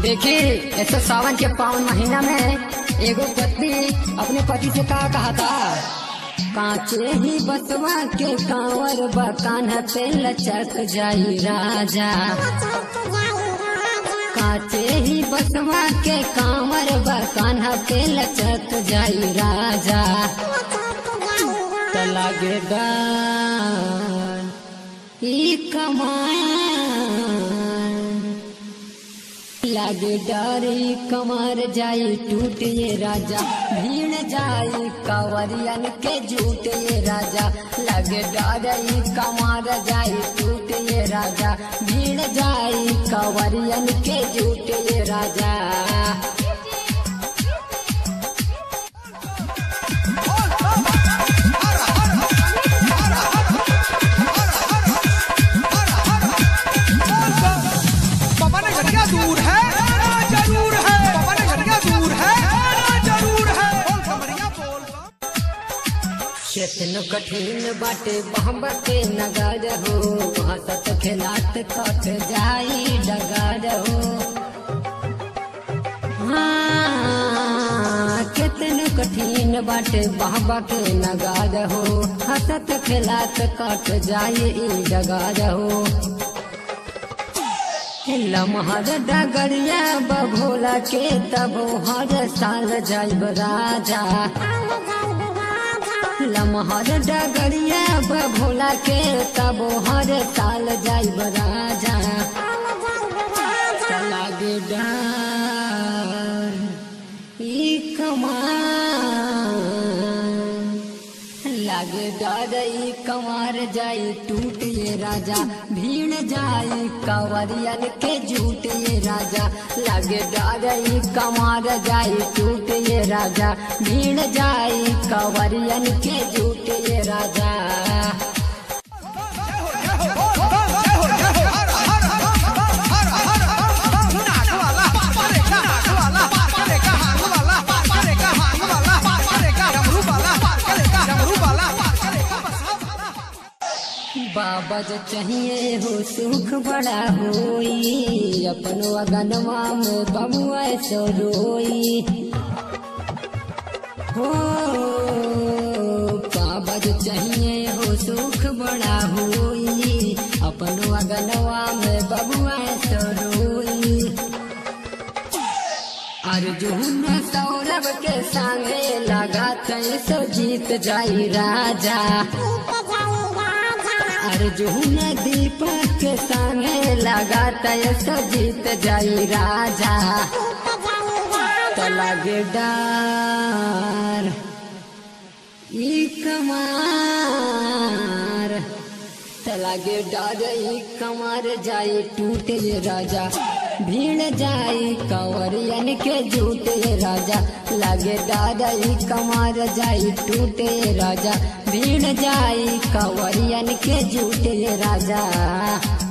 देखी ऐसे सावन के पावन महीना में एगो पत्नी अपने पति से का कहा था कांचे ही बसवा के कांवर बकान पे लचक जाई राजा कांचे ही बसवा के कांवर बकान पे लचक जाई राजा लगे गान ई कमान लागे डारी कमर जाई टूट ये राजा भीड़ जाई कावरियन के झूठ ये राजा लागे डारी कमर जाई टूट ये राजा भीड़ जाई कावरियन के झूठ ये राजा पापा ने घटिया दूर है जरूर है पापा ने घटिया दूर है जरूर है बोल खबरिया बोल चेतन कठिन बाटे बहब के नगर हो हंसत खेलात कट जाई डगर हो हाँ, केतन कठिन बाटे बहबा के नगार हो हंसत खेलात कट जाई ई डगर हो लमहर डगरिया बभोला के तब हर साल जाइब राजा लमहर डगरिया बभोला के तब हर साल जाइब राजा लागे डार ई कमान लागे डर ई कमार जाई टूट ये राजा भीड़ जाई कंवरियन के झूठ ये राजा लागे डर ई कमार जाई टूट ये राजा भीड़ जाई कंवरियन के झूठ ये राजा बाबा जो चाहिए हो सुख बड़ा होई अपनो अगनवा में बबुआ सो रोई हो बाबा जो चाहिए हो सुख बड़ा होई अपनो अगनवा में बबुआ सो रोई अर्जुन सौरभ के संगे लगा सो जीत जाई राजा अर्जुन दीपक के संगे लगा सो जीत जाई राजा तो लगे डार ई कमार तो लगे डार ई कमार जाई टूट ये राजा भीड़ जाई कंवरियन के झूठ ये राजा लगे दादा ई कमार जाई टूटे राजा भीड़ जाई कंवरियन के झूठ ये राजा